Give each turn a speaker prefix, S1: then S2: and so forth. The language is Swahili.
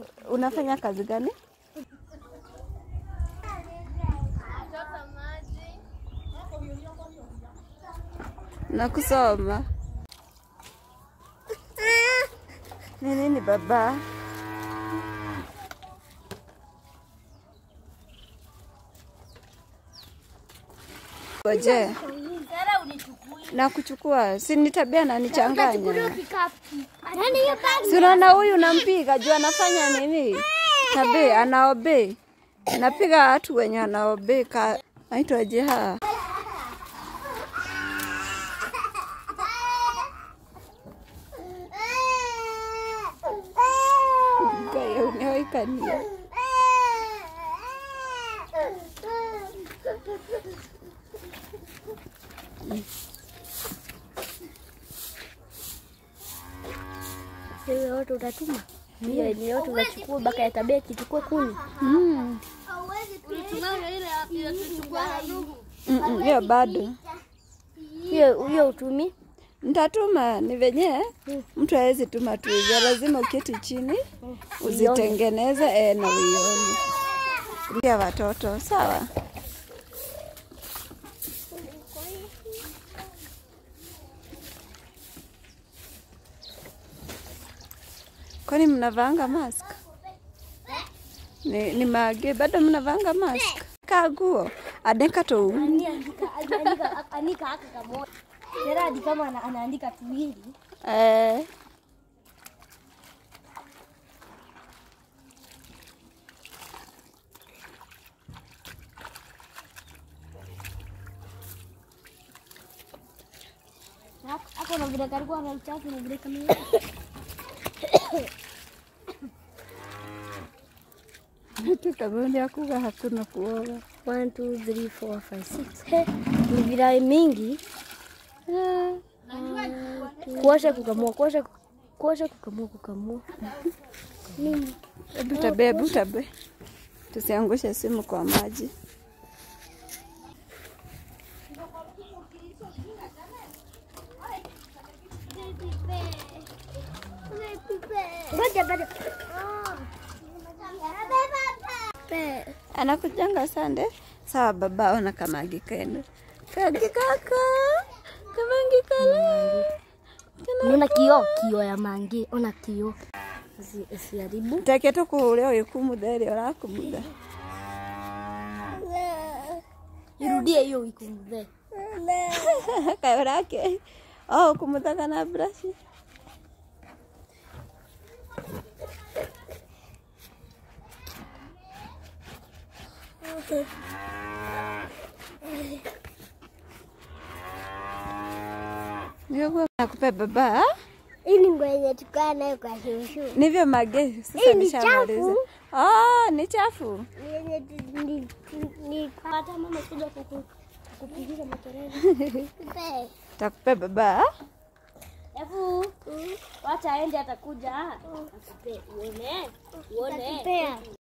S1: unafanya kazi gani? Na kusoma. Ni nini baba? Ngoje. Na kuchukua, si ni tabia na nichanganya. Si unaona huyu nampiga juu anafanya nini? Tabe anaobe. Napiga watu wenye anaobe ka naitwa jeha. Gaya unaoikania.
S2: Hiyo yote utatuma hiyo ni yote unachukua baka ya tabia kichukue kuni
S1: Mm. Mm, mm, Hiyo bado
S2: hiyo hiyo utumi
S1: Nitatuma ni venye mtu hawezi tuma tu hivyo, lazima uketi chini uzitengeneze eh, na uione pia watoto sawa. Kwani mnavanga mask? Ni, ni mage bado mnavanga mask? Kaguo adeka to
S2: anika haka kamoja Geradi kama ana- anaandika tuwili
S1: eh.
S2: hapo na vile kalikuwa na uchafu na vile kama
S1: Tukagundi akuga hakuna kuoga
S2: 1 2 3 4 5 6 he ni virai mingi
S1: eh.
S2: kuosha kukamua kuosha kuosha kukamua kukamua
S1: Hebu tabe, hebu tabe, tusiangushe simu kwa maji.
S2: ngoja bado
S1: Anakujanga sande. Sawa baba, ona kamagi kendo kagi kaka kamangi kala
S2: Unaona kio kio ya mangi, ona kio. Usi- Usiharibu.
S1: take to kuria uyikumuthere urakumutha
S2: Irudie hiyo ikumbe.
S1: kayo rake oh kumutha kana brush Ndio nakupe baba
S2: Hii ni nguo yenye tukaa nayo kwa shushu.
S1: Nivyo mage sasa
S2: Hii ni
S1: nishamaliza.
S2: chafu.
S1: Ah, ni chafu.
S2: Ni yenye tu- ni ni hata mama kuja kuku kupigisha makelele.
S1: Takupe baba.
S2: Alafu wacha aende atakuja. Akupe uone. Uone.